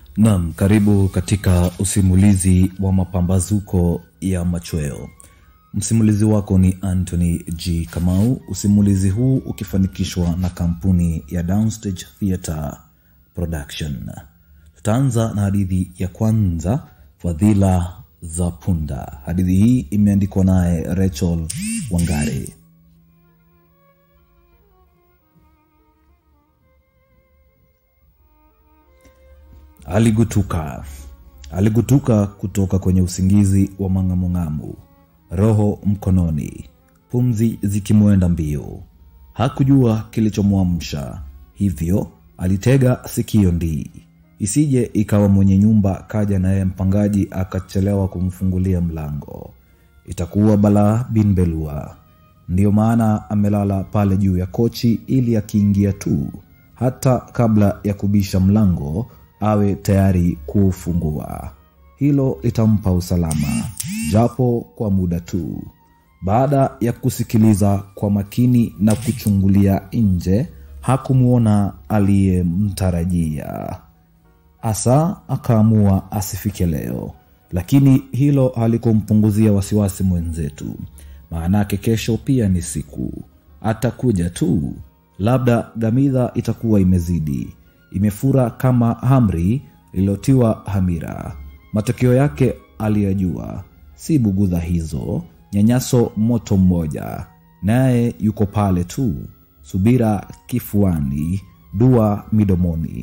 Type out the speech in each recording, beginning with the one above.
Naam, karibu katika usimulizi wa mapambazuko ya machweo. Msimulizi wako ni Anthony G. Kamau, usimulizi huu ukifanikishwa na kampuni ya Downstage Theatre Production. Tutaanza na hadithi ya kwanza, Fadhila za Punda. Hadithi hii imeandikwa naye Rachel Wangare. Aligutuka, aligutuka kutoka kwenye usingizi wa mang'amung'amu, roho mkononi, pumzi zikimwenda mbio. Hakujua kilichomwamsha, hivyo alitega sikio ndii, isije ikawa mwenye nyumba kaja naye mpangaji akachelewa kumfungulia mlango, itakuwa balaa bin belua. Ndiyo maana amelala pale juu ya kochi, ili akiingia tu, hata kabla ya kubisha mlango awe tayari kuufungua. Hilo litampa usalama, japo kwa muda tu. Baada ya kusikiliza kwa makini na kuchungulia nje, hakumwona aliyemtarajia. Asa akaamua asifike leo, lakini hilo halikumpunguzia wasiwasi mwenzetu. Maanake kesho pia ni siku, atakuja tu. Labda gamidha itakuwa imezidi imefura kama hamri lililotiwa hamira. Matokeo yake aliyajua, si bugudha hizo, nyanyaso moto mmoja, naye yuko pale tu, subira kifuani, dua midomoni.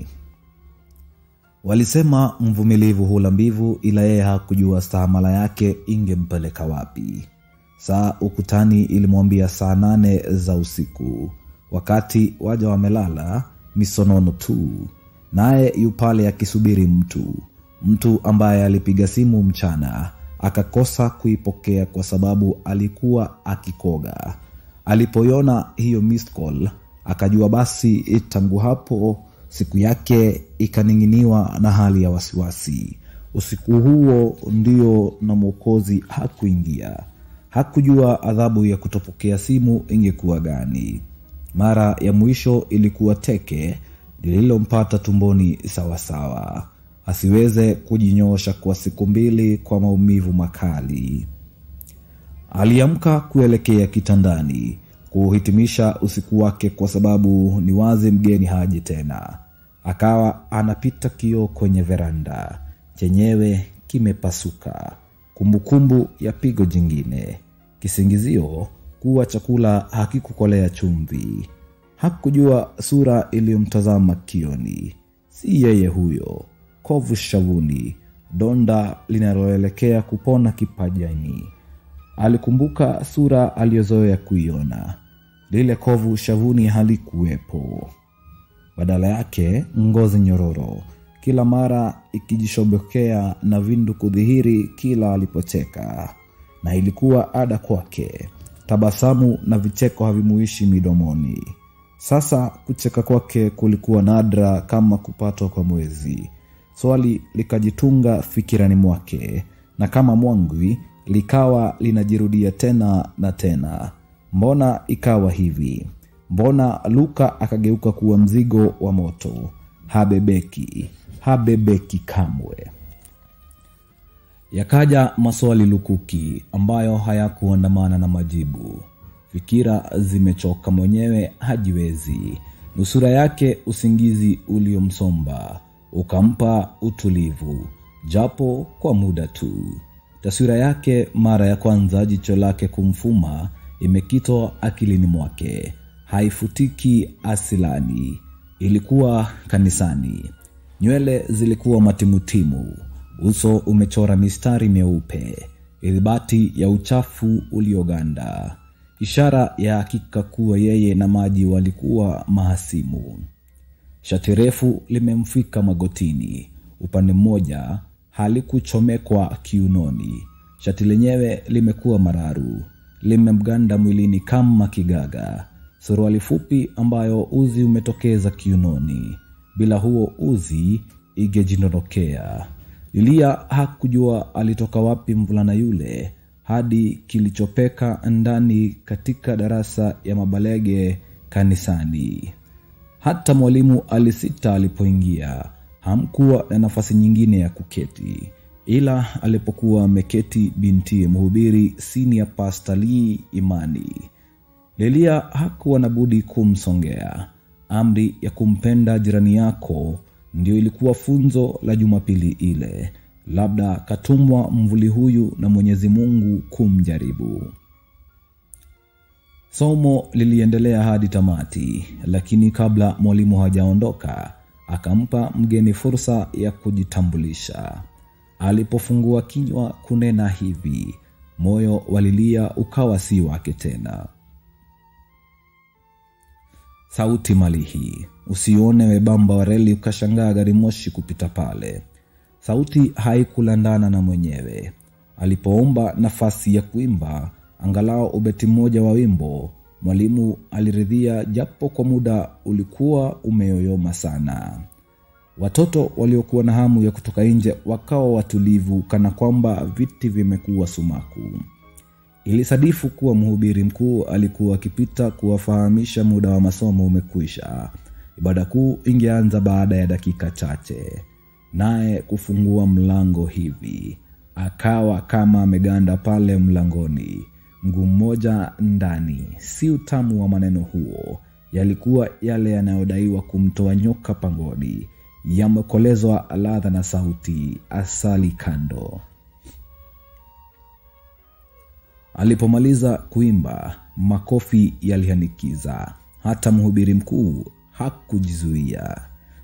Walisema mvumilivu hula mbivu, ila yeye hakujua stahamala yake ingempeleka wapi. Saa ukutani ilimwambia saa nane za usiku, wakati waja wamelala misonono tu, naye yu pale akisubiri mtu, mtu ambaye alipiga simu mchana akakosa kuipokea kwa sababu alikuwa akikoga. Alipoiona hiyo missed call, akajua basi tangu hapo siku yake ikaning'iniwa na hali ya wasiwasi. Usiku huo ndio na Mwokozi hakuingia. Hakujua adhabu ya kutopokea simu ingekuwa gani. Mara ya mwisho ilikuwa teke lililompata tumboni sawasawa, asiweze kujinyoosha kwa siku mbili kwa maumivu makali. Aliamka kuelekea kitandani kuhitimisha usiku wake, kwa sababu ni wazi mgeni haji tena. Akawa anapita kioo kwenye veranda, chenyewe kimepasuka. Kumbukumbu ya pigo jingine, kisingizio kuwa chakula hakikukolea chumvi. Hakujua sura iliyomtazama kioni, si yeye huyo. Kovu shavuni, donda linaloelekea kupona kipajani. Alikumbuka sura aliyozoea kuiona. Lile kovu shavuni halikuwepo, badala yake ngozi nyororo, kila mara ikijishobokea na vindu kudhihiri kila alipocheka, na ilikuwa ada kwake tabasamu na vicheko havimuishi midomoni. Sasa kucheka kwake kulikuwa nadra kama kupatwa kwa mwezi. Swali likajitunga fikirani mwake, na kama mwangwi likawa linajirudia tena na tena. Mbona ikawa hivi? Mbona Luka akageuka kuwa mzigo wa moto? Habebeki, habebeki kamwe. Yakaja maswali lukuki ambayo hayakuandamana na majibu. Fikira zimechoka, mwenyewe hajiwezi. Nusura yake usingizi uliomsomba ukampa utulivu, japo kwa muda tu. Taswira yake mara ya kwanza, jicho lake kumfuma, imekitwa akilini mwake, haifutiki asilani. Ilikuwa kanisani, nywele zilikuwa matimutimu uso umechora mistari meupe, ilibati ya uchafu ulioganda, ishara ya hakika kuwa yeye na Maji walikuwa mahasimu. Shati refu limemfika magotini, upande mmoja halikuchomekwa kiunoni. Shati lenyewe limekuwa mararu, limemganda mwilini kama kigaga. Suruali fupi ambayo uzi umetokeza kiunoni, bila huo uzi ingejindondokea. Lilia hakujua alitoka wapi mvulana yule hadi kilichopeka ndani katika darasa ya mabalege kanisani. Hata mwalimu alisita alipoingia, hamkuwa na nafasi nyingine ya kuketi ila alipokuwa ameketi binti mhubiri senior pastor Lee Imani. Lelia hakuwa na budi kumsongea. Amri ya kumpenda jirani yako ndio ilikuwa funzo la Jumapili ile. Labda katumwa mvuli huyu na Mwenyezi Mungu kumjaribu. Somo liliendelea hadi tamati, lakini kabla mwalimu hajaondoka, akampa mgeni fursa ya kujitambulisha. Alipofungua kinywa kunena hivi, moyo walilia ukawa si wake tena. Sauti malihi, usione webamba wa reli ukashangaa gari moshi kupita pale. Sauti haikulandana na mwenyewe. Alipoomba nafasi ya kuimba angalau ubeti mmoja wa wimbo, mwalimu aliridhia, japo kwa muda ulikuwa umeyoyoma sana. Watoto waliokuwa na hamu ya kutoka nje wakawa watulivu, kana kwamba viti vimekuwa sumaku. Ilisadifu kuwa mhubiri mkuu alikuwa akipita kuwafahamisha muda wa masomo umekwisha. Ibada kuu ingeanza baada ya dakika chache, naye kufungua mlango hivi akawa kama ameganda pale mlangoni, mguu mmoja ndani. Si utamu wa maneno huo, yalikuwa yale yanayodaiwa kumtoa nyoka pangoni, yamekolezwa ladha na sauti, asali kando. Alipomaliza kuimba, makofi yalihanikiza. Hata mhubiri mkuu hakujizuia.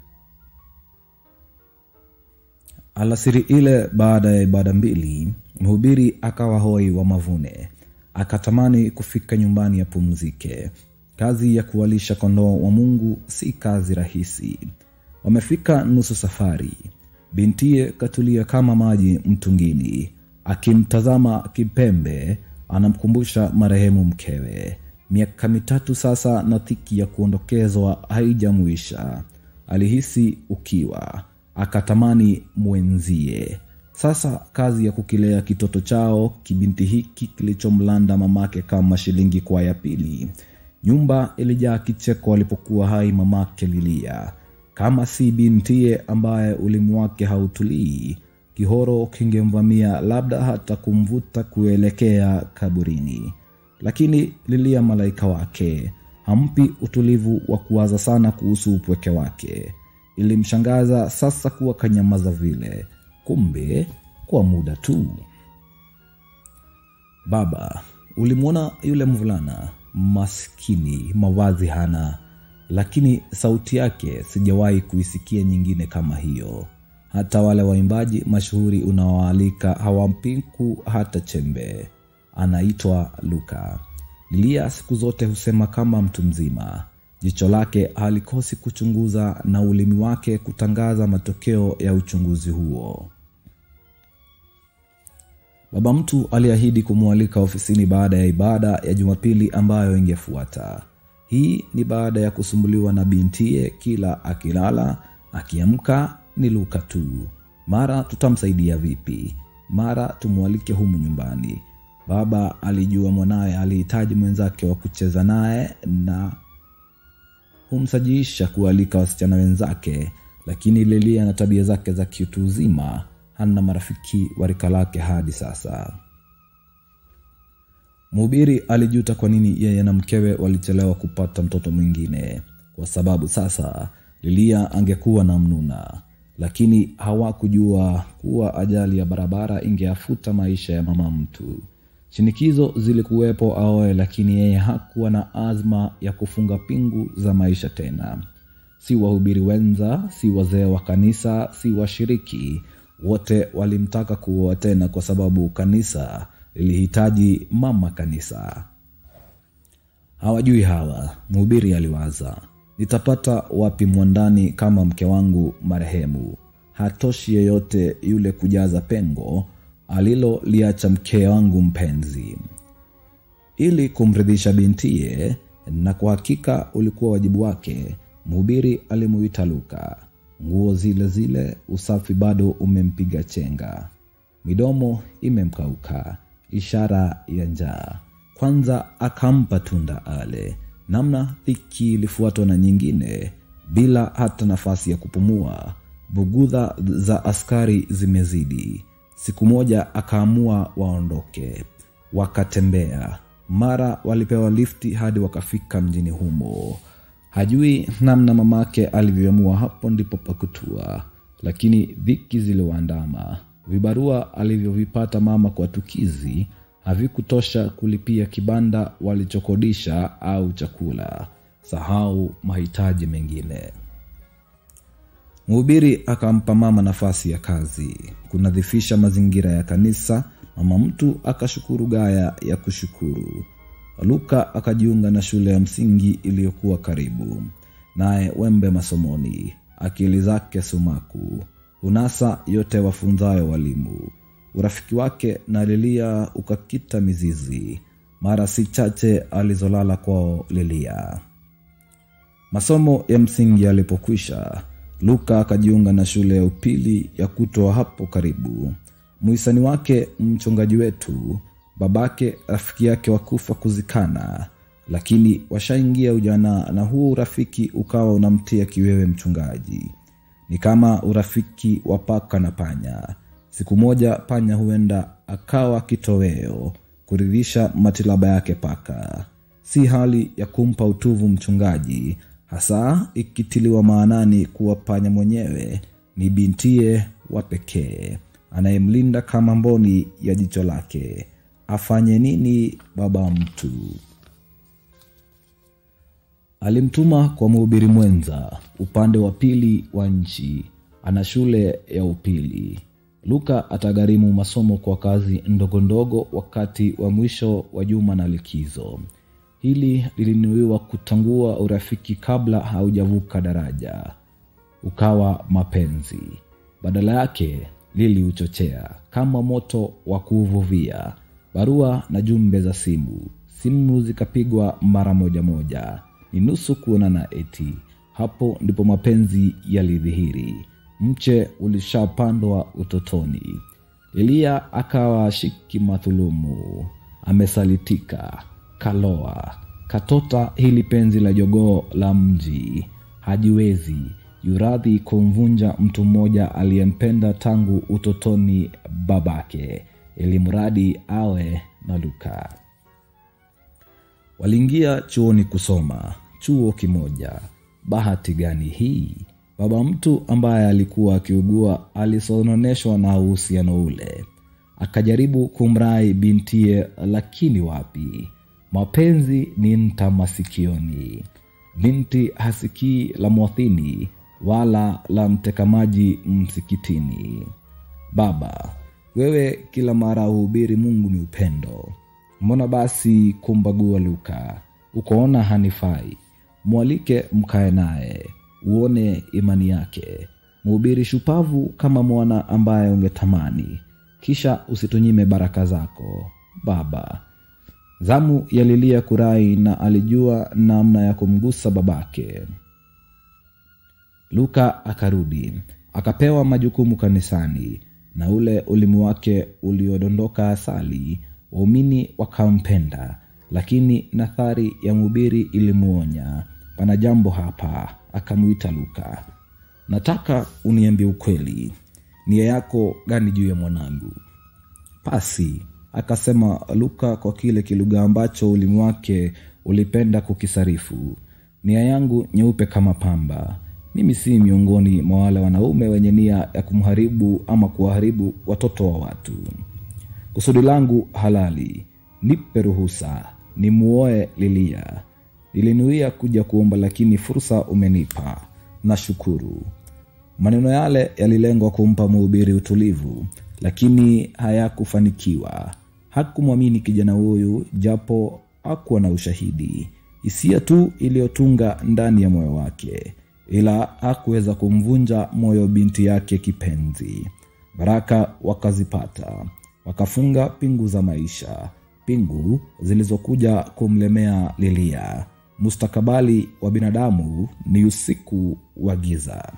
Alasiri ile, baada ya ibada mbili, mhubiri akawa hoi wa mavune, akatamani kufika nyumbani apumzike. Kazi ya kuwalisha kondoo wa Mungu si kazi rahisi. Wamefika nusu safari, bintiye katulia kama maji mtungini, akimtazama kipembe anamkumbusha marehemu mkewe. Miaka mitatu sasa na dhiki ya kuondokezwa haijamwisha. Alihisi ukiwa, akatamani mwenzie. Sasa kazi ya kukilea kitoto chao kibinti hiki kilichomlanda mamake kama shilingi kwa ya pili. Nyumba ilijaa kicheko alipokuwa hai mamake Lilia. Kama si bintiye ambaye ulimi wake hautulii, kihoro kingemvamia, labda hata kumvuta kuelekea kaburini. Lakini Lilia, malaika wake, hampi utulivu wa kuwaza sana kuhusu upweke wake. Ilimshangaza sasa kuwa kanyamaza vile, kumbe kwa muda tu. Baba, ulimwona yule mvulana maskini, mavazi hana, lakini sauti yake sijawahi kuisikia nyingine kama hiyo. Hata wale waimbaji mashuhuri unaoalika hawampiku hata chembe. Anaitwa Luka. Lilia siku zote husema kama mtu mzima. Jicho lake halikosi kuchunguza na ulimi wake kutangaza matokeo ya uchunguzi huo. Baba mtu aliahidi kumwalika ofisini baada ya ibada ya Jumapili ambayo ingefuata. Hii ni baada ya kusumbuliwa na bintiye, kila akilala akiamka ni Luka tu. Mara tutamsaidia vipi? Mara tumwalike humu nyumbani. Baba alijua mwanawe alihitaji mwenzake wa kucheza naye na humsajiisha kualika wasichana wenzake, lakini Lelia na tabia zake za kiutu uzima hana marafiki wa rika lake hadi sasa. Mhubiri alijuta kwa nini yeye na mkewe walichelewa kupata mtoto mwingine, kwa sababu sasa Lilia angekuwa na mnuna, lakini hawakujua kuwa ajali ya barabara ingeafuta maisha ya mama mtu. Shinikizo zilikuwepo aoe, lakini yeye hakuwa na azma ya kufunga pingu za maisha tena. Si wahubiri wenza, si wazee wa kanisa, si washiriki, wote walimtaka kuoa tena, kwa sababu kanisa lilihitaji mama kanisa. Hawajui hawa, mhubiri aliwaza, nitapata wapi mwandani kama mke wangu marehemu? Hatoshi yeyote yule kujaza pengo aliloliacha mke wangu mpenzi. Ili kumridhisha bintiye, na kwa hakika ulikuwa wajibu wake, mhubiri alimuita Luka. Nguo zile zile, usafi bado umempiga chenga, midomo imemkauka, ishara ya njaa. Kwanza akampa tunda ale, namna dhiki ilifuatwa na nyingine, bila hata nafasi ya kupumua. bugudha za askari zimezidi siku moja akaamua waondoke wakatembea mara walipewa lifti hadi wakafika mjini humo hajui namna mamake alivyoamua hapo ndipo pakutua lakini dhiki ziliwaandama vibarua alivyovipata mama kwa tukizi havikutosha kulipia kibanda walichokodisha au chakula sahau mahitaji mengine mhubiri akampa mama nafasi ya kazi kunadhifisha mazingira ya kanisa mama mtu akashukuru gaya ya kushukuru luka akajiunga na shule ya msingi iliyokuwa karibu naye wembe masomoni akili zake sumaku hunasa yote wafunzayo walimu urafiki wake na lilia ukakita mizizi mara si chache alizolala kwao lilia masomo ya msingi yalipokwisha luka akajiunga na shule ya upili ya kutwa hapo karibu mwisani wake mchungaji wetu babake rafiki yake wakufa kuzikana lakini washaingia ujana na huo urafiki ukawa unamtia kiwewe mchungaji ni kama urafiki wa paka na panya siku moja panya huenda akawa kitoweo kuridhisha matilaba yake paka si hali ya kumpa utuvu mchungaji hasa ikitiliwa maanani kuwa panya mwenyewe ni bintie wa pekee anayemlinda kama mboni ya jicho lake afanye nini baba mtu alimtuma kwa mhubiri mwenza upande wa pili wa nchi ana shule ya upili luka atagharimu masomo kwa kazi ndogo ndogo wakati wa mwisho wa juma na likizo hili lilinuiwa kutangua urafiki kabla haujavuka daraja ukawa mapenzi badala yake liliuchochea kama moto wa kuuvuvia barua na jumbe za simu simu zikapigwa mara moja moja ni nusu kuonana eti hapo ndipo mapenzi yalidhihiri mche ulishapandwa utotoni eliya akawa shiki madhulumu amesalitika kaloa katota hili penzi la jogoo la mji hajiwezi yuradhi kumvunja mtu mmoja aliyempenda tangu utotoni babake ili mradi awe na luka waliingia chuoni kusoma chuo kimoja bahati gani hii baba mtu ambaye alikuwa akiugua alisononeshwa na uhusiano ule akajaribu kumrai bintie lakini wapi mapenzi ni nta masikioni binti hasikii la mwathini wala la mtekamaji msikitini baba wewe kila mara uhubiri mungu ni upendo mbona basi kumbagua luka ukoona hanifai mwalike mkae naye uone imani yake mhubiri shupavu kama mwana ambaye ungetamani kisha usitunyime baraka zako baba zamu yalilia kurai na alijua namna ya kumgusa babake luka akarudi akapewa majukumu kanisani na ule ulimi wake uliodondoka asali waumini wakampenda lakini nathari ya mhubiri ilimuonya pana jambo hapa akamwita luka nataka uniambie ukweli nia yako gani juu ya mwanangu pasi akasema luka kwa kile kilugha ambacho ulimi wake ulipenda kukisarifu nia yangu nyeupe kama pamba mimi si miongoni mwa wale wanaume wenye nia ya kumharibu ama kuwaharibu watoto wa watu kusudi langu halali nipe ruhusa nimuoe lilia nilinuia kuja kuomba lakini fursa umenipa nashukuru maneno yale yalilengwa kumpa mhubiri utulivu lakini hayakufanikiwa hakumwamini kijana huyu japo hakuwa na ushahidi hisia tu iliyotunga ndani ya moyo wake ila hakuweza kumvunja moyo binti yake kipenzi baraka wakazipata wakafunga pingu za maisha pingu zilizokuja kumlemea lilia mustakabali wa binadamu ni usiku wa giza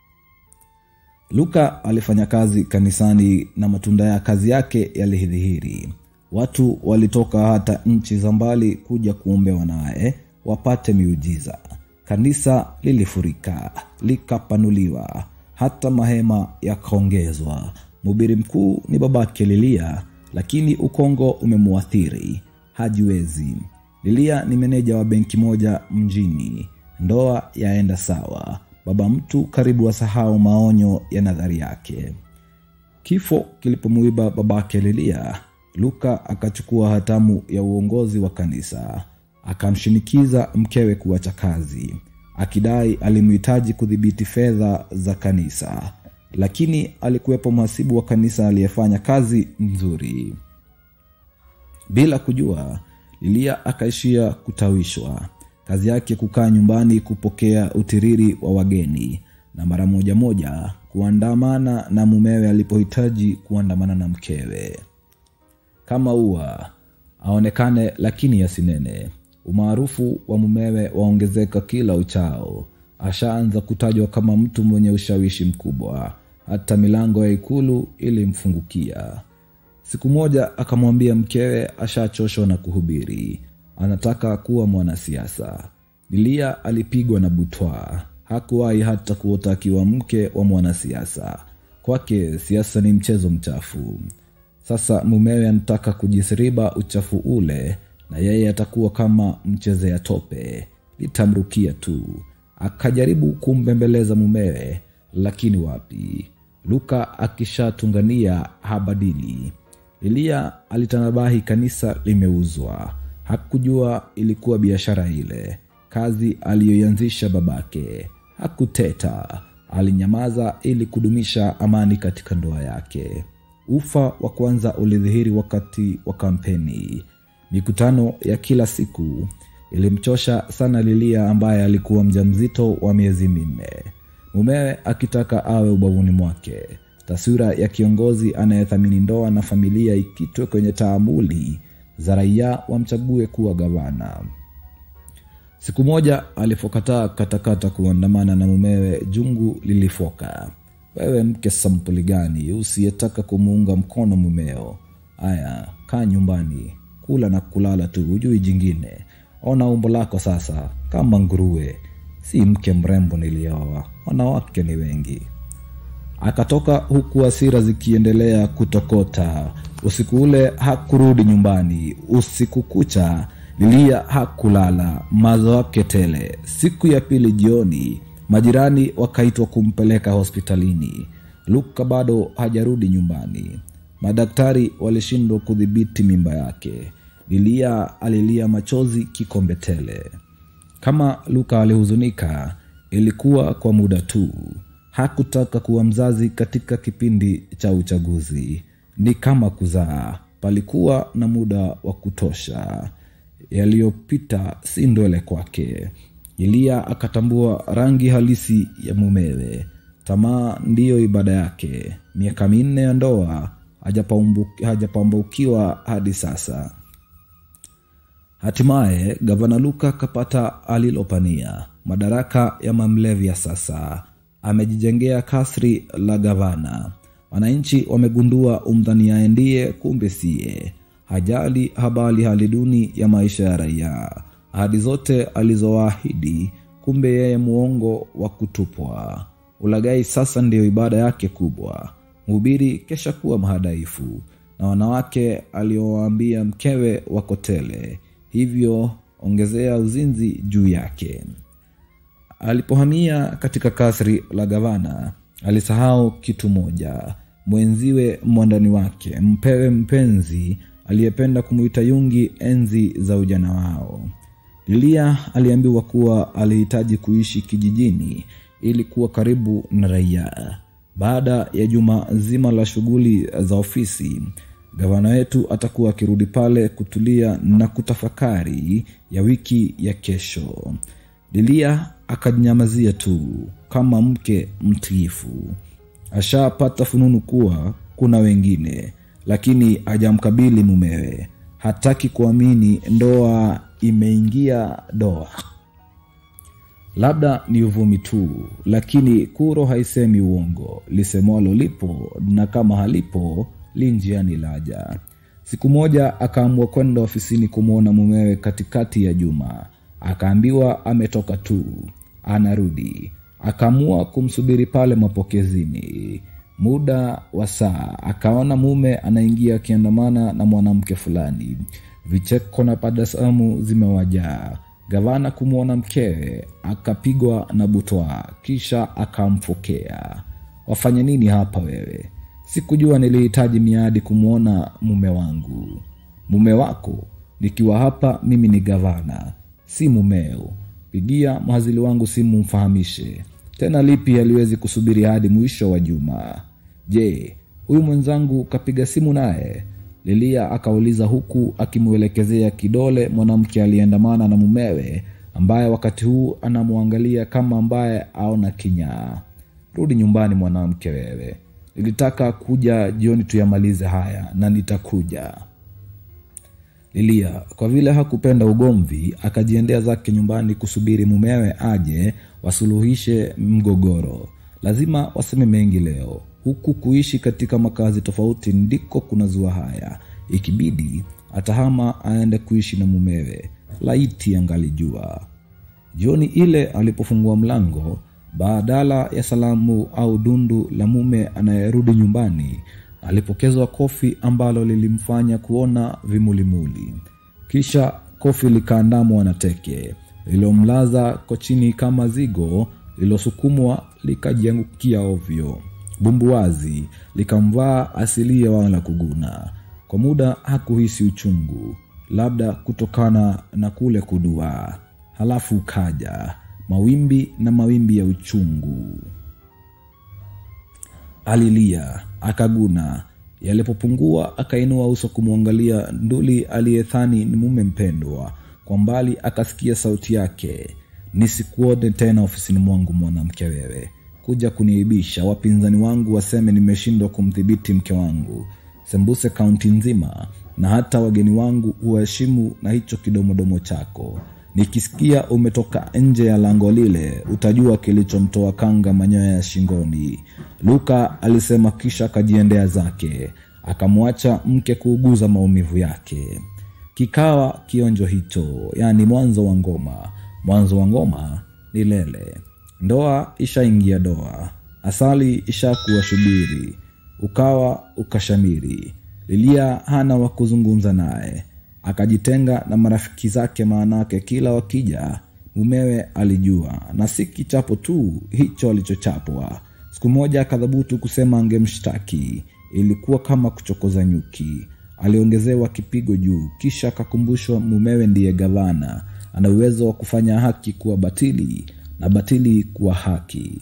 luka alifanya kazi kanisani na matunda ya kazi yake yalidhihiri watu walitoka hata nchi za mbali kuja kuombewa naye wapate miujiza kanisa lilifurika likapanuliwa hata mahema yakaongezwa. Mhubiri mkuu ni babake Lilia, lakini ukongo umemwathiri, hajiwezi. Lilia ni meneja wa benki moja mjini. Ndoa yaenda sawa, baba mtu karibu asahau maonyo ya nadhari yake. Kifo kilipomuiba babake Lilia, Luka akachukua hatamu ya uongozi wa kanisa, akamshinikiza mkewe kuacha kazi, akidai alimhitaji kudhibiti fedha za kanisa, lakini alikuwepo mhasibu wa kanisa aliyefanya kazi nzuri. Bila kujua, Lilia akaishia kutawishwa. Kazi yake kukaa nyumbani kupokea utiriri wa wageni na mara moja moja kuandamana na mumewe alipohitaji kuandamana na mkewe. Kama ua aonekane lakini asinene. Umaarufu wa mumewe waongezeka kila uchao. Ashaanza kutajwa kama mtu mwenye ushawishi mkubwa, hata milango ya ikulu ilimfungukia. Siku moja akamwambia mkewe ashachoshwa na kuhubiri, anataka kuwa mwanasiasa. Lilia alipigwa na butwa, hakuwahi hata kuota akiwa mke wa mwanasiasa. Kwake siasa ni mchezo mchafu. Sasa mumewe anataka kujisiriba uchafu ule, na yeye atakuwa kama mchezea tope, litamrukia tu. Akajaribu kumbembeleza mumewe, lakini wapi, Luka akishatungania habadili. Lilia alitanabahi kanisa limeuzwa. Hakujua ilikuwa biashara ile, kazi aliyoianzisha babake. Hakuteta, alinyamaza ili kudumisha amani katika ndoa yake. Ufa wa kwanza ulidhihiri wakati wa kampeni. Mikutano ya kila siku ilimchosha sana Lilia ambaye alikuwa mjamzito wa miezi minne, mumewe akitaka awe ubavuni mwake. Taswira ya kiongozi anayethamini ndoa na familia ikitwe kwenye taamuli za raia wamchague kuwa gavana. Siku moja alipokataa katakata kuandamana na mumewe, jungu lilifoka. Wewe mke sampuli gani usiyetaka kumuunga mkono mumeo? Aya, kaa nyumbani, kula na kulala tu, hujui jingine. Ona umbo lako sasa, kama nguruwe. Si mke mrembo nilioa, wanawake ni wengi. Akatoka huku hasira zikiendelea kutokota. Usiku ule hakurudi nyumbani. Usiku kucha Lilia hakulala, mazo yake tele. Siku ya pili jioni, majirani wakaitwa kumpeleka hospitalini. Luka bado hajarudi nyumbani. Madaktari walishindwa kudhibiti mimba yake. Lilia alilia machozi kikombe tele. Kama Luka alihuzunika, ilikuwa kwa muda tu. Hakutaka kuwa mzazi katika kipindi cha uchaguzi. Ni kama kuzaa, palikuwa na muda wa kutosha. Yaliyopita si ndwele kwake. Eliya akatambua rangi halisi ya mumewe. Tamaa ndiyo ibada yake. Miaka minne ya ndoa hajapambu- hajapambukiwa hadi sasa. Hatimaye gavana Luka akapata alilopania, madaraka ya mamlevya. Sasa amejijengea kasri la gavana. Wananchi wamegundua umdhaniaye ndiye, kumbe siye. Hajali habari hali duni ya maisha ya raia, ahadi zote alizowaahidi, kumbe yeye muongo wa kutupwa. Ulaghai sasa ndiyo ibada yake kubwa. Mhubiri kesha kuwa mhadaifu, na wanawake aliowaambia mkewe wako tele, hivyo ongezea uzinzi juu yake. Alipohamia katika kasri la gavana, alisahau kitu moja: mwenziwe, mwandani wake, mpewe mpenzi aliyependa kumwita Yungi enzi za ujana wao. Lilia aliambiwa kuwa alihitaji kuishi kijijini ili kuwa karibu na raia. Baada ya juma zima la shughuli za ofisi, gavana wetu atakuwa akirudi pale kutulia na kutafakari ya wiki ya kesho. Lilia akajinyamazia tu kama mke mtiifu. Ashapata fununu kuwa kuna wengine, lakini hajamkabili mumewe. Hataki kuamini ndoa imeingia doa. Labda ni uvumi tu, lakini kuro haisemi uongo. Lisemwalo lipo, na kama halipo li njiani laja. Siku moja akaamua kwenda ofisini kumwona mumewe katikati ya juma. Akaambiwa ametoka tu, anarudi. akaamua kumsubiri pale mapokezini muda wa saa akaona mume anaingia akiandamana na mwanamke fulani vicheko na tabasamu zimewajaa gavana kumwona mkewe akapigwa na butwa kisha akamfokea wafanye nini hapa wewe sikujua nilihitaji miadi kumwona mume wangu mume wako nikiwa hapa mimi ni gavana si mumeo pigia mhazili wangu simu mfahamishe tena lipi haliwezi kusubiri hadi mwisho wa juma je huyu mwenzangu kapiga simu naye lilia akauliza huku akimwelekezea kidole mwanamke aliyeandamana na mumewe ambaye wakati huu anamwangalia kama ambaye aona kinyaa rudi nyumbani mwanamke wewe nilitaka kuja jioni tuyamalize haya na nitakuja lilia kwa vile hakupenda ugomvi akajiendea zake nyumbani kusubiri mumewe aje wasuluhishe mgogoro lazima waseme mengi leo huku kuishi katika makazi tofauti ndiko kuna zua haya ikibidi atahama aende kuishi na mumewe laiti angalijua jioni ile alipofungua mlango badala ya salamu au dundu la mume anayerudi nyumbani alipokezwa kofi ambalo lilimfanya kuona vimulimuli kisha kofi likaandamwa na teke lililomlaza kochini kama zigo lililosukumwa likajiangukia ovyo bumbuwazi likamvaa asilia wala kuguna kwa muda hakuhisi uchungu labda kutokana na kule kudua halafu kaja mawimbi na mawimbi ya uchungu alilia akaguna yalipopungua akainua uso kumwangalia nduli aliyethani ni mume mpendwa kwa mbali akasikia sauti yake nisikuone tena ofisini mwangu mwanamke wewe kuja kuniibisha wapinzani wangu waseme nimeshindwa kumdhibiti mke wangu sembuse kaunti nzima na hata wageni wangu huheshimu na hicho kidomodomo chako nikisikia umetoka nje ya lango lile utajua kilichomtoa kanga manyoya ya shingoni luka alisema kisha akajiendea zake akamwacha mke kuuguza maumivu yake kikawa kionjo hicho yaani mwanzo wa ngoma mwanzo wa ngoma ni lele ndoa ishaingia doa asali ishakuwa shubiri ukawa ukashamiri lilia hana wa kuzungumza naye akajitenga na marafiki zake maanake kila wakija mumewe alijua na si kichapo tu hicho alichochapwa siku moja akadhabutu kusema angemshtaki ilikuwa kama kuchokoza nyuki aliongezewa kipigo juu kisha akakumbushwa mumewe ndiye gavana ana uwezo wa kufanya haki kuwa batili na batili kuwa haki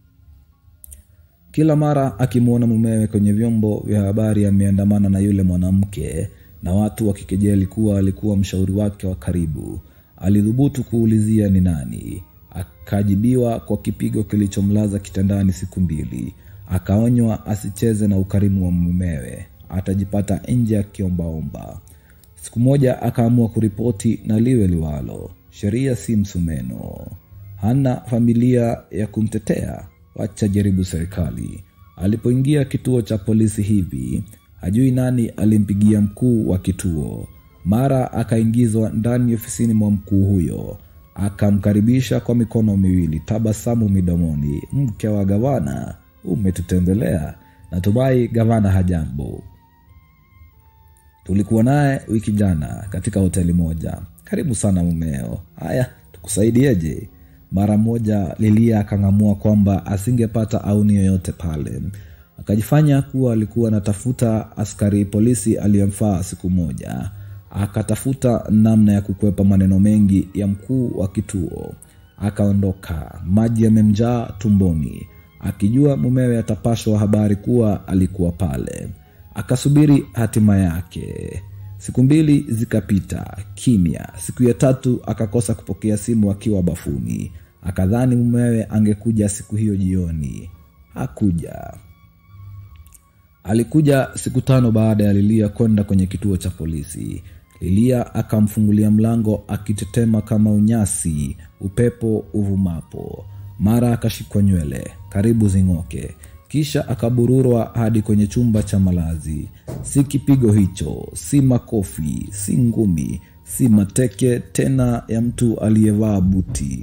kila mara akimwona mumewe kwenye vyombo vya habari ameandamana na yule mwanamke na watu wakikejeli kuwa alikuwa mshauri wake wa karibu alidhubutu kuulizia ni nani akajibiwa kwa kipigo kilichomlaza kitandani siku mbili akaonywa asicheze na ukarimu wa mumewe atajipata nje akiombaomba siku moja akaamua kuripoti na liwe liwalo sheria si msumeno hana familia ya kumtetea wacha jaribu serikali alipoingia kituo cha polisi hivi hajui nani alimpigia mkuu wa kituo mara akaingizwa ndani ofisini mwa mkuu huyo akamkaribisha kwa mikono miwili tabasamu midomoni mke wa gavana umetutembelea natumai gavana hajambo tulikuwa naye wiki jana katika hoteli moja karibu sana mumeo haya tukusaidieje mara moja lilia akang'amua kwamba asingepata auni yoyote pale akajifanya kuwa alikuwa anatafuta askari polisi aliyemfaa siku moja akatafuta namna ya kukwepa maneno mengi ya mkuu wa kituo akaondoka maji yamemjaa tumboni akijua mumewe atapashwa habari kuwa alikuwa pale akasubiri hatima yake siku mbili zikapita kimya siku ya tatu akakosa kupokea simu akiwa bafuni akadhani mumewe angekuja siku hiyo jioni hakuja alikuja siku tano baada ya lilia kwenda kwenye kituo cha polisi lilia akamfungulia mlango akitetema kama unyasi upepo uvumapo mara akashikwa nywele karibu zing'oke kisha akabururwa hadi kwenye chumba cha malazi si kipigo hicho si makofi si ngumi si mateke tena ya mtu aliyevaa buti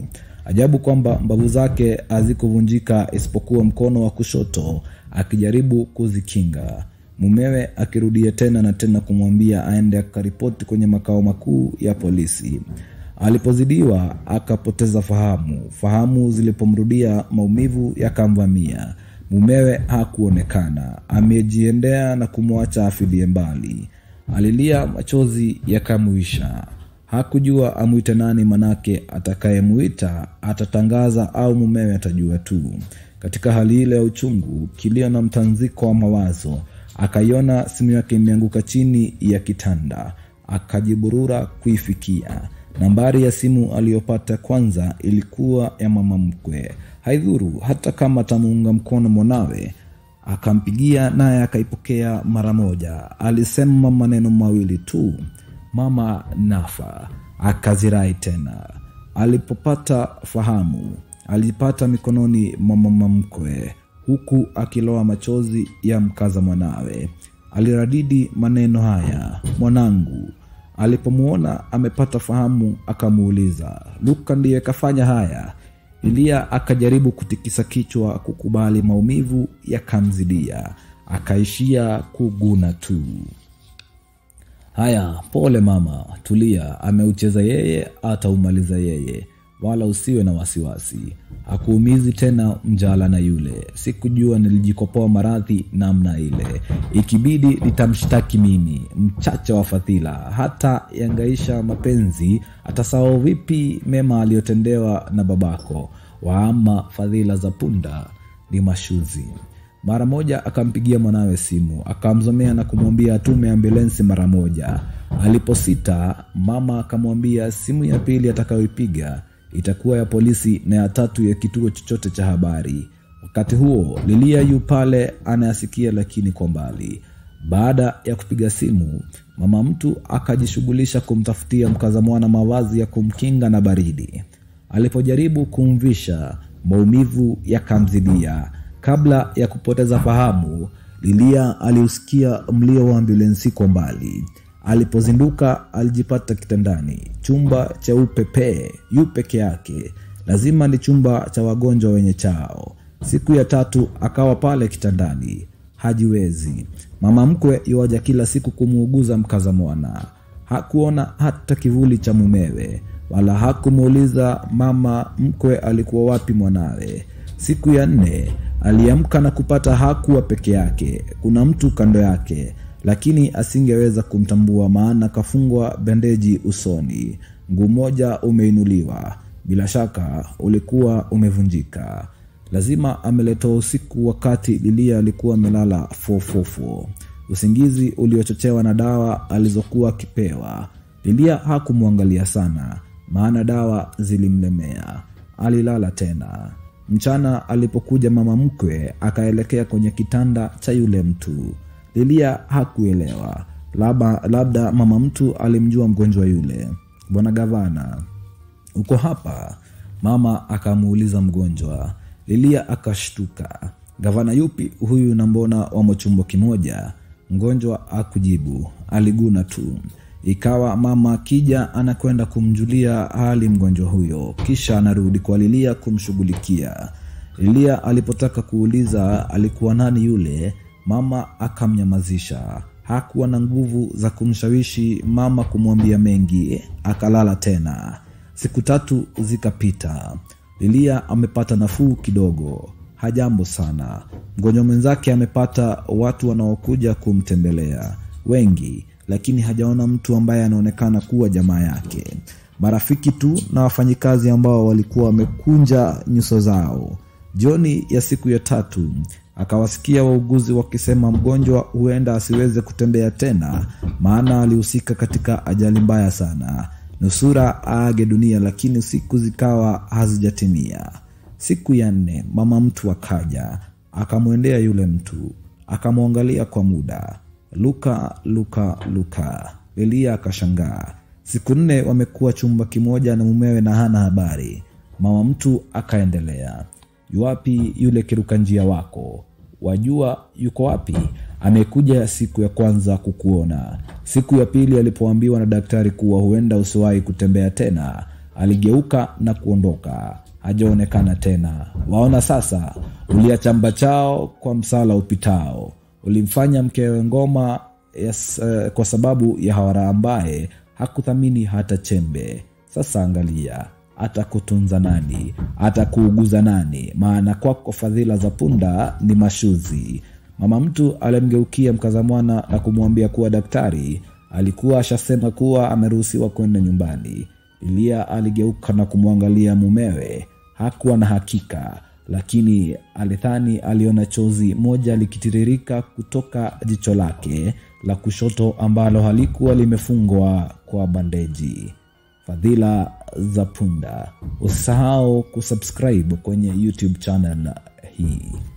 Ajabu kwamba mbavu zake hazikuvunjika isipokuwa mkono wa kushoto akijaribu kuzikinga. Mumewe akirudia tena na tena kumwambia aende akaripoti kwenye makao makuu ya polisi. Alipozidiwa akapoteza fahamu. Fahamu zilipomrudia, maumivu yakamvamia. Mumewe hakuonekana, amejiendea na kumwacha afilie mbali. Alilia, machozi yakamwisha. Hakujua amwite nani, manake atakayemwita atatangaza au mumewe atajua tu. Katika hali ile ya uchungu, kilio na mtanziko wa mawazo, akaiona simu yake imeanguka chini ya kitanda, akajiburura kuifikia. Nambari ya simu aliyopata kwanza ilikuwa ya mama mkwe. Haidhuru hata kama atamuunga mkono mwanawe. Akampigia naye akaipokea mara moja. Alisema maneno mawili tu, mama nafa. Akazirai tena. Alipopata fahamu, alipata mikononi mwa mama mkwe, huku akiloa machozi ya mkaza mwanawe. Aliradidi maneno haya, mwanangu. Alipomwona amepata fahamu, akamuuliza, Luka ndiye kafanya haya? Eliya akajaribu kutikisa kichwa kukubali, maumivu yakamzidia, akaishia kuguna tu. Haya, pole mama, tulia. Ameucheza yeye, ataumaliza yeye, wala usiwe na wasiwasi. Hakuumizi tena mjala na yule. Sikujua nilijikopoa maradhi namna ile. Ikibidi nitamshtaki mimi, mchache wa fadhila. Hata yangaisha mapenzi, atasahau vipi mema aliyotendewa na babako? Waama fadhila za punda ni mashuzi. Mara moja akampigia mwanawe simu, akamzomea na kumwambia atume ambulensi mara moja. Aliposita, mama akamwambia simu ya pili atakayoipiga itakuwa ya polisi na ya tatu ya kituo chochote cha habari. Wakati huo Lilia yu pale anayasikia, lakini kwa mbali. Baada ya kupiga simu, mama mtu akajishughulisha kumtafutia mkaza mwana mavazi ya kumkinga na baridi. Alipojaribu kumvisha, maumivu yakamzidia. Kabla ya kupoteza fahamu, Lilia aliusikia mlio wa ambulensi kwa mbali. Alipozinduka alijipata kitandani, chumba cheupe pee, yu peke yake. Lazima ni chumba cha wagonjwa wenye chao. Siku ya tatu akawa pale kitandani, hajiwezi. Mama mkwe yuaja kila siku kumuuguza mkaza mwana. Hakuona hata kivuli cha mumewe, wala hakumuuliza mama mkwe alikuwa wapi mwanawe. Siku ya nne aliamka na kupata hakuwa peke yake, kuna mtu kando yake, lakini asingeweza kumtambua, maana kafungwa bendeji usoni, mguu mmoja umeinuliwa, bila shaka ulikuwa umevunjika. Lazima ameletwa usiku, wakati Lilia alikuwa amelala fofofo, usingizi uliochochewa na dawa alizokuwa akipewa. Lilia hakumwangalia sana, maana dawa zilimlemea. Alilala tena. Mchana alipokuja mama mkwe akaelekea kwenye kitanda cha yule mtu. Lilia hakuelewa, labda, labda mama mtu alimjua mgonjwa yule. Bwana gavana, uko hapa? Mama akamuuliza mgonjwa. Lilia akashtuka. Gavana yupi huyu na mbona wamo chumba kimoja? Mgonjwa akujibu, aliguna tu. Ikawa mama akija anakwenda kumjulia hali mgonjwa huyo, kisha anarudi kwa Lilia kumshughulikia. Lilia alipotaka kuuliza alikuwa nani yule, mama akamnyamazisha. Hakuwa na nguvu za kumshawishi mama kumwambia mengi, akalala tena. Siku tatu zikapita. Lilia amepata nafuu kidogo, hajambo sana. Mgonjwa mwenzake amepata watu wanaokuja kumtembelea wengi lakini hajaona mtu ambaye anaonekana kuwa jamaa yake. Marafiki tu na wafanyikazi ambao walikuwa wamekunja nyuso zao. Jioni ya siku ya tatu akawasikia wauguzi wakisema mgonjwa huenda asiweze kutembea tena, maana alihusika katika ajali mbaya sana, nusura aage dunia, lakini siku zikawa hazijatimia. Siku ya nne mama mtu akaja, akamwendea yule mtu, akamwangalia kwa muda Luka, Luka, Luka. Eliya akashangaa. Siku nne wamekuwa chumba kimoja na mumewe na hana habari. Mama mtu akaendelea, yuwapi yule kiruka njia wako? Wajua yuko wapi? Amekuja siku ya kwanza kukuona. Siku ya pili alipoambiwa na daktari kuwa huenda usiwahi kutembea tena, aligeuka na kuondoka. hajaonekana tena. Waona sasa, uliachamba chao kwa msala upitao, ulimfanya mkewe ngoma yes, uh, kwa sababu ya hawara ambaye hakuthamini hata chembe. Sasa angalia, atakutunza nani? Atakuuguza nani? Maana kwako fadhila za punda ni mashuzi. Mama mtu alimgeukia mkaza mwana na kumwambia kuwa daktari alikuwa ashasema kuwa ameruhusiwa kwenda nyumbani. Lilia aligeuka na kumwangalia mumewe. Hakuwa na hakika, lakini alidhani aliona chozi moja likitiririka kutoka jicho lake la kushoto ambalo halikuwa limefungwa kwa bandeji. Fadhila za punda. Usisahau kusubscribe kwenye YouTube channel hii.